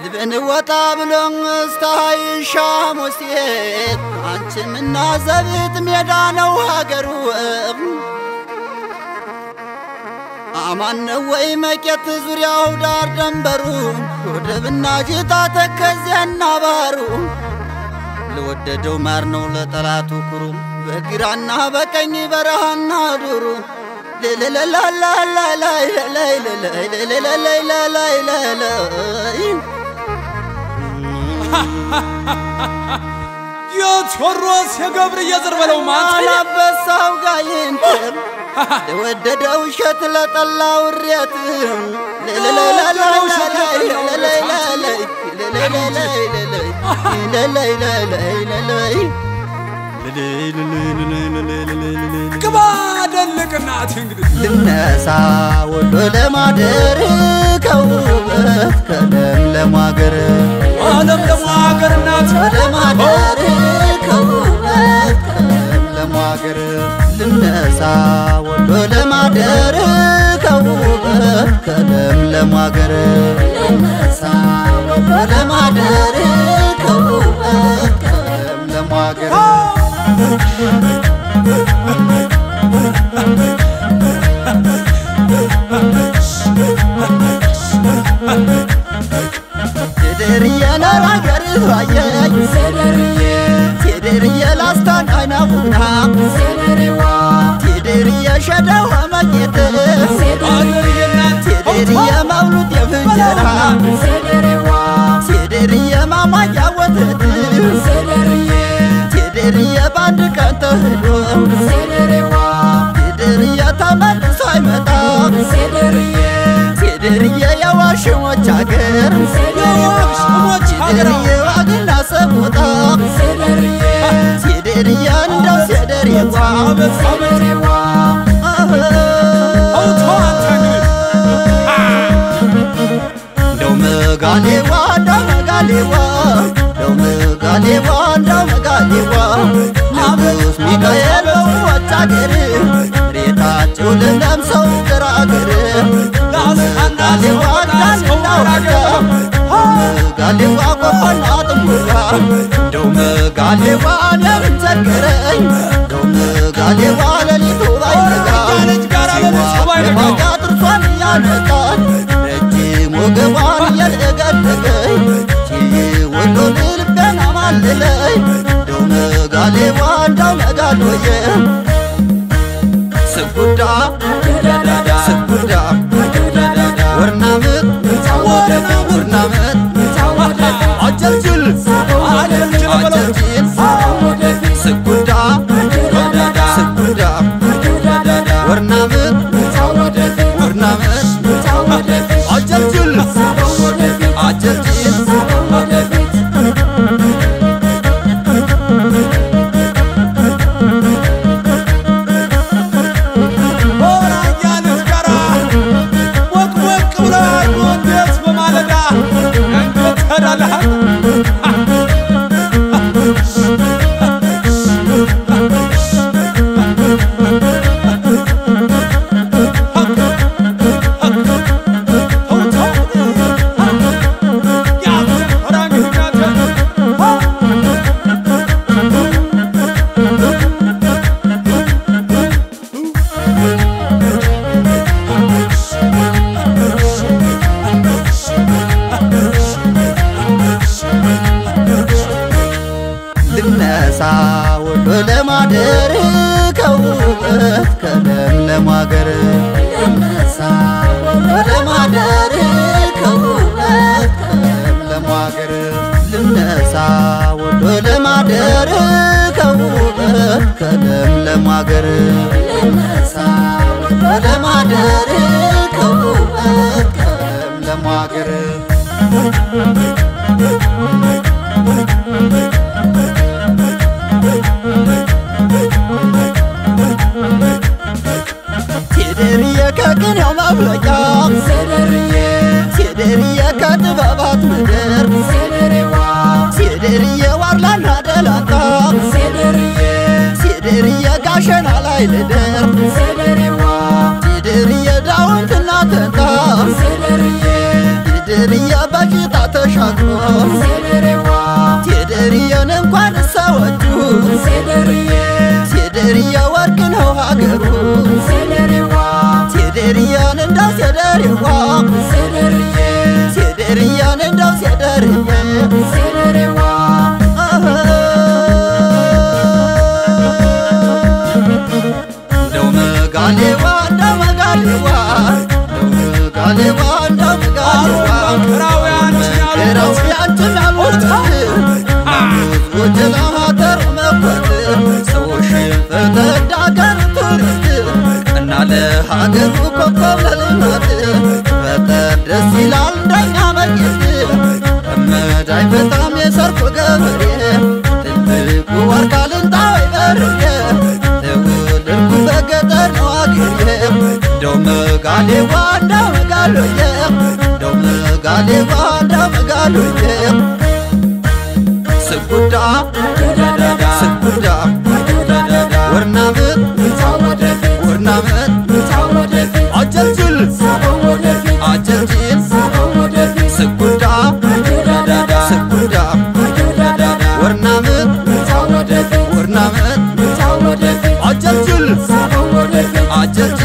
ልብን ወጣ ብሎን እስታይሻ ሙሴት አንቺም እና ዘቢት ሜዳ ነው ሀገሩ አማን ነው ወይ መቄት ዙሪያው ዳር ደንበሩ ወደብና ጅታ ተከዚያና ባሩ ለወደደው ማር ነው ለጠላቱ ኩሩ በግራና በቀኝ በረሃና ዱሩ የቴዎድሮስ የገብርዬ ዘር በለው ማን አላበሳው ጋይንት ለወደደው ውሸት ለጠላው እሬት ግባ ደልቅናት እንግዲህ ልነሳ ወሎ ለማደር ከውበት ከለምለም አገር አለም ደግሞ ሀገር እናት ለማደር ከውበት ከለምለም አገር ልነሳ ወሎ ለማደር ከውበት ከለምለም አገር ልነሳ ወሎ ለማደር ከውበት ከለምለም አገር ቴደርዬ ለራገር አየኝ ቴደርዬ ላስታን አይናቡና ቴደርዬ ሸደው መጌት ሀገርዬ እናት ቴደርዬ መብሉት የፍንጀራ ቴደርዬ ማማያ ወተት ቴደርዬ በአንድ ቀን ተህዶ ቴደርዬ ተመልሶ አይመጣ ቴደርዬ የዋሽሞች አገር የዋሽሞች ሀገር ቴደርዬ ዋግና ሰቦታ ቴደርዬ እንደው ሴደሬዋ አመት አመት አውቶ አንተ እንግዲህ እንደው መጋሌዋ እንደው መጋሌዋ እንደው መጋሌዋ እንደው መጋሌዋ ንጉሥ ሚካኤል በውኆች አገር ሬታቸው ለምሰው ግራ አገር መጋሌዋ እንዳንና ወጋ መጋሌዋ ቆቆና ጥሙጋ እንደው መጋሌዋ ለምን ቸገረኝ እንደው መጋሌዋ ሌሊቱ ባይነጋ ያለች ጋራ ለልጅ ባይነጋ የማጋ ጥርሷን እያነቃት ረጅም ወገቧን እየለገለገኝ ወሎ ልቤን አማልለኝ እንደው መጋሌዋ እንደው መጋሎየ ስጉዳ ስጉዳ ወርናምት ወርናምት አጨልጭል አጨልጭል ስጉዳ ስጉዳ ወርናምት ወርናምት አጨልጭል አጨልጭል ሆራያ ልጅ ጋራ ሞቅ ሞቅ ብለሃል ወንዴስ በማለዳ እንዴት ትሄዳለህ ልነሳ ወሎ ለማደር ከውበት ከለምለም አገር ልነሳ ወሎ ለማደር ከውበት ከለምለም አገር ልነሳ ወሎ ለማደር ከውበት ከለምለም አገር ልነሳ ወሎ ለማደር ከውበት ከለምለም አገር ቴደርዬ ከቅኔው መፍለቂያ ቴደርዬ ከጥበባት ምድር ቴደርዬ ዋርላና ደላንታ ቴደርዬ ጋሸና ላይ ልደር ቴደርዬ ዳውንትና ተንታ ቴደርዬ በቂጣ ተሻግሮ ሴደርያ ወርቅ ነው ሀገሩ ሴደርያን እንዳው ሴደርዋ ሴደርያን እንዳው ሴደርዬ እንደው መጋሌዋ እንደው መጋሌዋ እንደው መጋሌዋ እንደው መጋሌዋ መከራውያን ራው ያንተን ያልወጣ ወጀላ ሀገር መኮት ሰዎች ፈተዳገር ትርት እና ለሀገሩ ኮከብ ለልማት ፈጠር ደስ ይላል እንደኛ መጌት እመዳይ በጣም የሰርኩ ገበሬ ትልቁ ዋርካ ልንጣዊ በርጌ ተወለድኩ በገጠር ነው አገሬ እንደው መጋሌዋ እንደው መጋሎዬ እንደው መጋሌዋ እንደው መጋሎዬ ስጉዳ ስጉዳ ወርናምት ወርናምት አጀልጅል አጀልጅል ስጉዳ ስጉዳ ወርናምት ወርናምት አጀልጅል አጀልጅል